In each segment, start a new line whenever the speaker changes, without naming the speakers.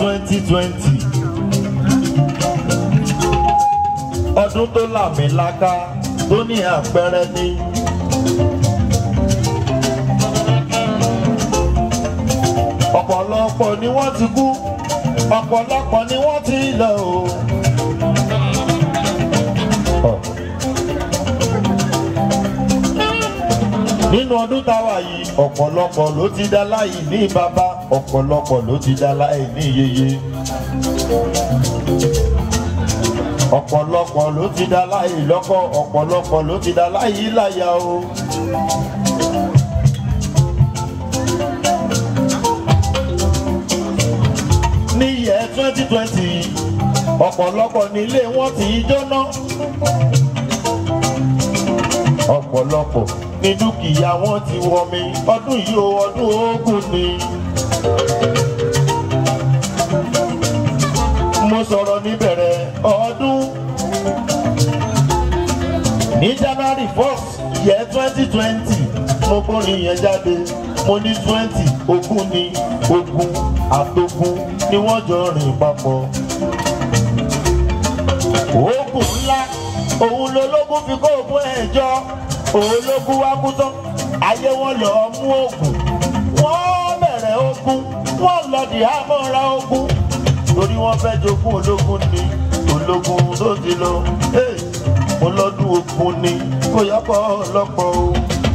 twenty twenty ọdún tó làmìlaka tó ní àpẹẹrẹ ní. ọ̀pọ̀lọpọ̀ ni wọ́n ti kú ọ̀pọ̀lọpọ̀ ni wọ́n ti lọ o. nínú ọdún táwa yìí ọ̀pọ̀lọpọ̀ ló ti dá láì ní bàbá ọ̀pọ̀lọpọ̀ ló ti dá láì ní yeye. ọ̀pọ̀lọpọ̀ ló ti dá láì lọ́kọ ọ̀pọ̀lọpọ̀ ló ti dá láì láya o. ní yẹ twenty twenty ọ̀pọ̀lọpọ̀ nílé wọn ti jóná ọ̀pọ̀lọpọ̀ ní dúkìá wọn ti wọ mi ọdún yìí o ọdún ogun ni. mo sọ̀rọ̀ níbẹ̀rẹ̀ ọdún ní january first yẹ twenty twenty mo kọrin yẹn jáde mo ní twenty ogún ni ogun àtogún ni wọ́n jọ rìn papọ̀. ogun ńlá òun lológun fi kó ogun ẹ̀ jọ ológun wá kú tán ayé wọn lọ mú ogun wọ́n bẹ̀rẹ̀ ogun wọ́n lọ dì àmọ́ra ogun torí wọ́n fẹ́ jogún ológun ni ológun tó ti lọ mo lọ́dún ogun ni kò yọpọ̀ lọ́pọ̀ o.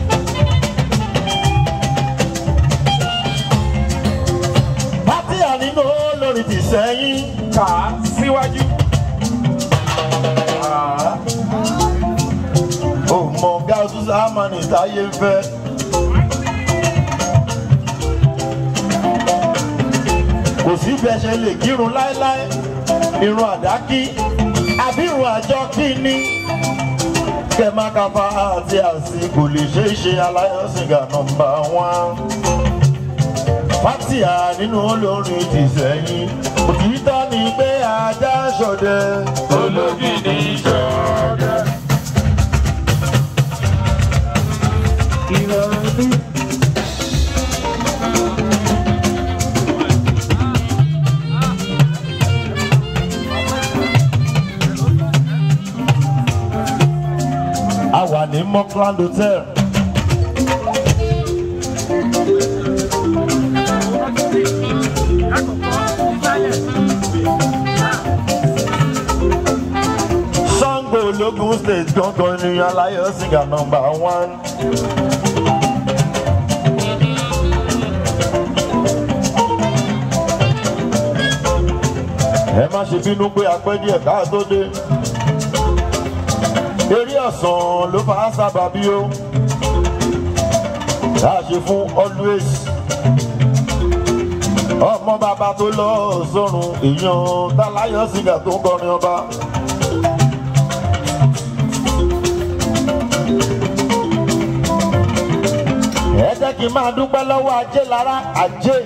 pátí ànínú olórí ti sẹ́yìn.
kà á síwájú.
ó mọ gáàsù sámánì táyé ń fẹ́. kò sí bẹ́ẹ̀ ṣe lè kírun láéláé irun àdákí àbí irun àjọ kí ni kẹ́mákàfà àti àsì kò lè ṣeé ṣe aláyọ̀sìngà nọmba wán. fátìyà nínú olórin ti sẹ́yìn òtítọ́ ni pé ajá ṣọdẹ
ológìní ṣọdẹ. ìrọ̀lú.
a wà ní mockland hotel. sango ológun state gangan ni aláyọ̀sìngà nọmba one. ẹ má ṣe bínú pé apẹ́ díẹ̀ káà tó dé eré ọ̀sán ló fà á sábà bí ó tá a ṣe fún always ọmọ bàbá tó lọ sọ́run èèyàn táláyọ̀ sìgá tó ń kọrin ọba. ẹ jẹ́ kí n máa dúpẹ́ lọ́wọ́ ajé lára ajé.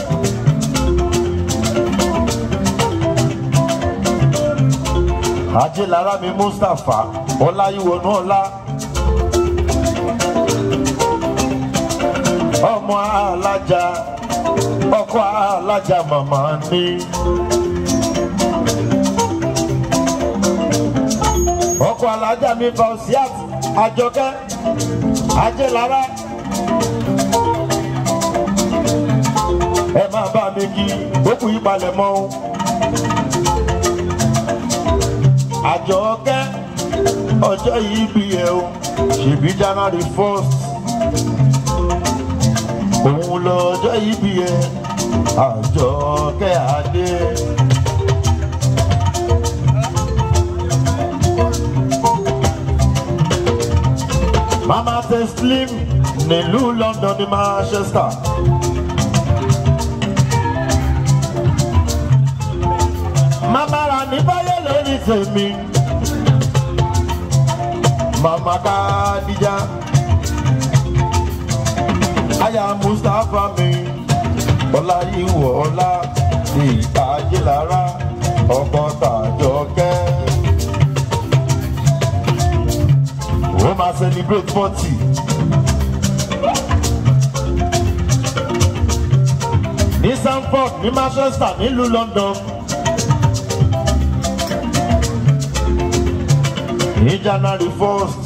ajé lára mi mustapha ọláyíwọnú ọlá ọmọ alájà ọkọ alájà màmá ní. ọkọ alájà mi fausiat àjọkẹ́ ajé lára. ẹ máa bá mi kí ó kù yí palẹ̀ mọ́ o. àjọkẹ́ ọjọ́ yìí bí ẹ o ṣèbí january first òun lọ́jọ́ yìí bí ẹ àjọkẹ́ adé. mama teslim nílùú london ní manchester. mama ra ní báyọ̀ lórí tèmi mama kadija aya mustapha mi ọláyíwọ ọlá ìtajílára ọkọ tàjọkẹ ó máa celebrate forty. ní sanford ní manchester nílùú london. ní january first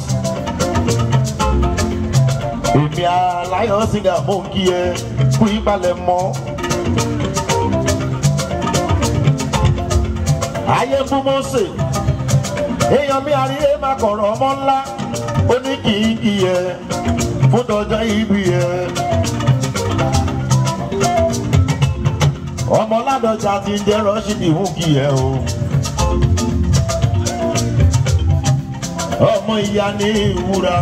èmi aláyọ̀ sìgá mò ń kí ẹ kú ìpalẹ̀ mọ́. ayé ń bú mọ́sẹ̀ èèyàn mi àríyé máa kọ̀rọ̀ ọmọ ńlá ó ní kì í kí ẹ fún tọjọ́ ibi ẹ. ọmọ ládọjà ti ń jẹ́ rọ́ṣídì ń kí ẹ o. ọmọ ìyá ní ìwúra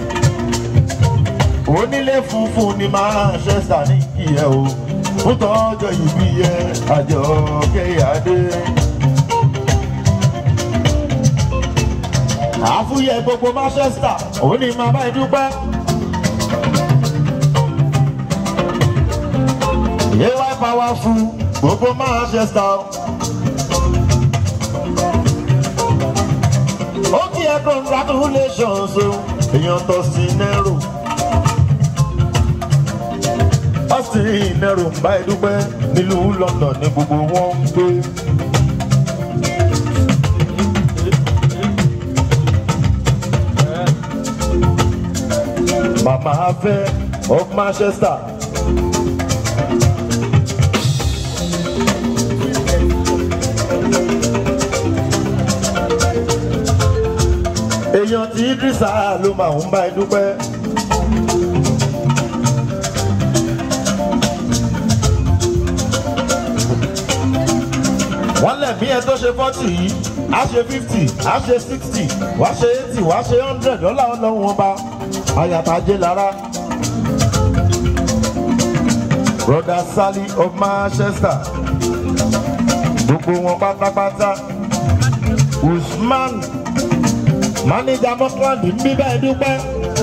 onílé funfun ni manchester ní kí ẹ o fún tọjọ́ ibi ẹ àjọ kéyàdé. àfúyẹ gbogbo manchester òun ni màá bá ẹ dúpẹ́. yéwá powerful gbogbo manchester. ó kí ẹ congratulations o èèyàn tó sí nẹ́rù. austin nẹ́rù ń bá ẹ dúpẹ́ nílùú london ní gbogbo wọn ń gbé. Mama Afẹ́ of Manchester. Èèyàn tí Idrisa ló máa ń bá ẹ dúpẹ́. Wọ́n lẹ̀mí ẹ tó ṣe fọ́tì yìí, á ṣe fifty, á ṣe sixty, wá ṣe eighty, wá ṣe hundred dọ́là ọlọ́run wọn bá ayatajé lára. Brother Sally of Manchester. Gbogbo wọn pátápátá. Usman Manager Mọ́kànlá ń bíbá ẹ dúpẹ́.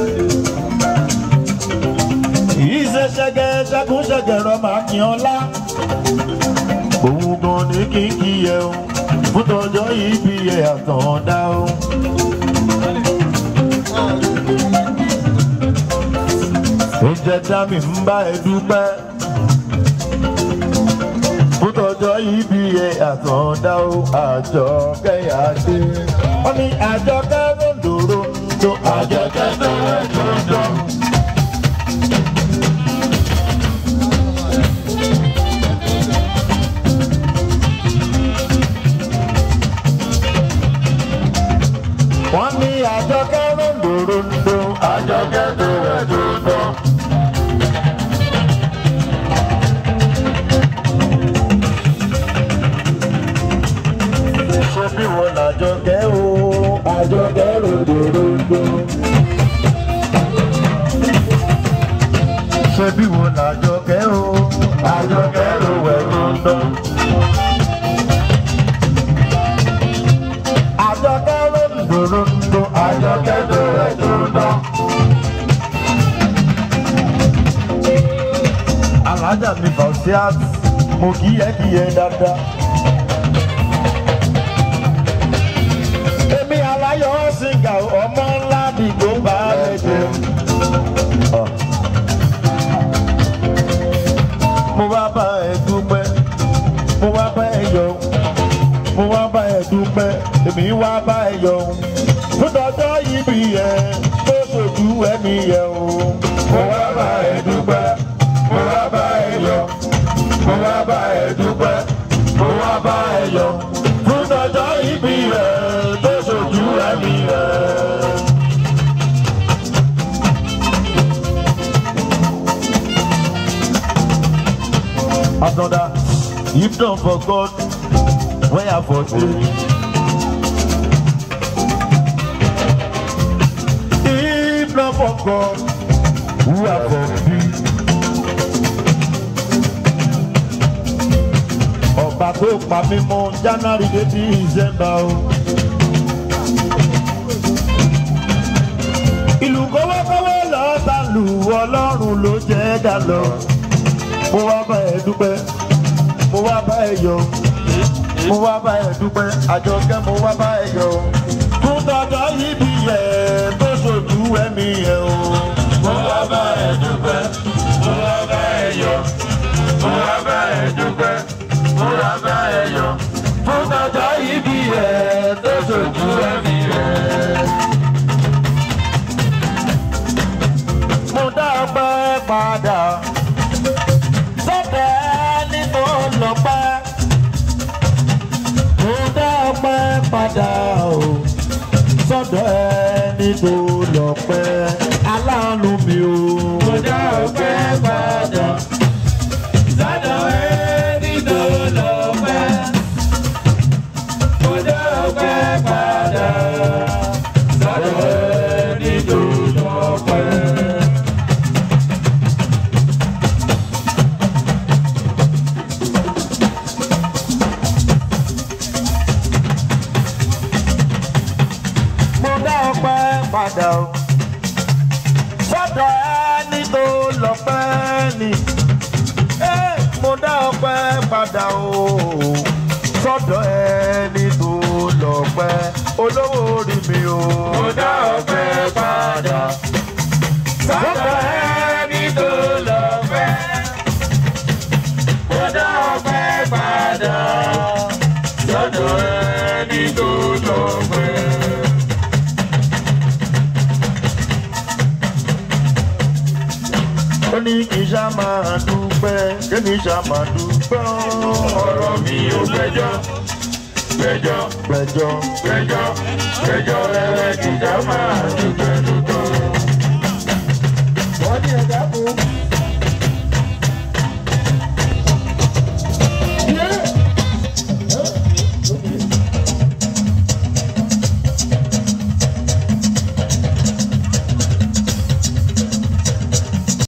Yìí ṣe ṣẹ́gẹ́ ṣẹ́gun ṣẹ́gẹ̀rọ máa kí ọ lá. Òun gan ni kí n kí ẹ o. Fún tọjọ́ yìí bí ẹ àtọ̀ọ̀dá o. oúnjẹ dámì ń bá ẹ dúpẹ́. Fútọ̀jọ́ yìí bí ẹ àtọ̀dá o, àjọ kẹ́yà dé. Wọ́n ní àjọ kẹ́rọ̀ndòrò tó àjọ kẹ́rọ̀ndòrò. Wọ́n ní àjọ kẹ́rọ̀ndòrò àjọ kẹ́rọ̀ndòrò. ṣe bí wọn làjọ kẹ́ o àjọ kẹ́ ròdòròdò. ṣe bí wọn làjọ kẹ́ o àjọ kẹ́ ròwẹ̀ròdò. àjọ kẹ́ ròdòròdò àjọ kẹ́ ròwẹ̀ròdò. alájà mi fàṣíàt mo kí ẹ kí ẹ dáadáa. èmi aláyọ̀ ṣìgá ọmọ ńlá dìgbò bá rẹ̀ jẹ́. mo wá bá ẹ dúpẹ́ mo wá bá ẹ yọ mo wá bá ẹ dúpẹ́ èmi wá bá ẹ yọ fúdọ̀jọ́ yìí bí ẹ tó ṣojú ẹ̀mí yẹ o. mo wá bá ẹ dúpẹ́ mo wá bá ẹ yọ mo wá bá ẹ dúpẹ́ mo wá bá ẹ yọ fúdọ̀jọ́ yìí bí ẹ tó ṣojú ẹ̀mí yẹ. Another, if not for God, where I for you? If not for God, who I for be? Ọba tó pa mí mọ́ January dé December o. Ìlú kọ́wọ́kọ́wọ́ lọ́ọ́ ta lù ọlọ́run ló jẹ́ dà lọ mo wá bá ẹ dúpẹ́ mo wá bá ẹ yọ mo wá bá ẹ dúpẹ́ àjọkẹ́ mo wá bá ẹ yọ fún tọ́jọ́ yìí bí yẹ tó ṣojú ẹ̀mí yẹ o.
mo wá bá ẹ dúpẹ́ mo wá bá ẹ yọ̀ mo wá bá ẹ dúpẹ́.
padà sọ́dọ̀ ẹni tó lọ́pẹ́. mo dá ọpẹ́ padà o sọ́dọ̀ ẹni tó lọ́pẹ́ aláàánú mi o.
Mo dá ọpẹ́ padà. Sọ́dọ̀ ẹni tó lọ́pẹ́. Mo dá ọpẹ́ padà. Sọ́dọ̀ ẹni tó lọ́pẹ́.
mo dá ọpẹ́ padà o sọ́dọ̀ ẹni tó lọ́pẹ́ ni Eh, mo dá ọpẹ́ padà o sọ́dọ̀ ẹni tó lọ́pẹ́ olówó orí mi o.
Mo dá ọpẹ́ padà. Sọ́dọ̀ ẹni tó lọ́pẹ́. Mo dá ọpẹ́ padà. Sọ́dọ̀ ẹni tó lọ́pẹ́.
ó ní kì í ṣá máa dúpẹ́ kémi ṣá máa dúpẹ́ o.
ọ̀rọ̀ mi ò gbẹ́jọ́ gbẹ́jọ́
gbẹ̀jọ́
gbẹ́jọ́ gbẹ́jọ́ rẹ̀ kìjà máa dúpẹ́ dúpẹ́.
wọ́n ní ẹ̀dá kù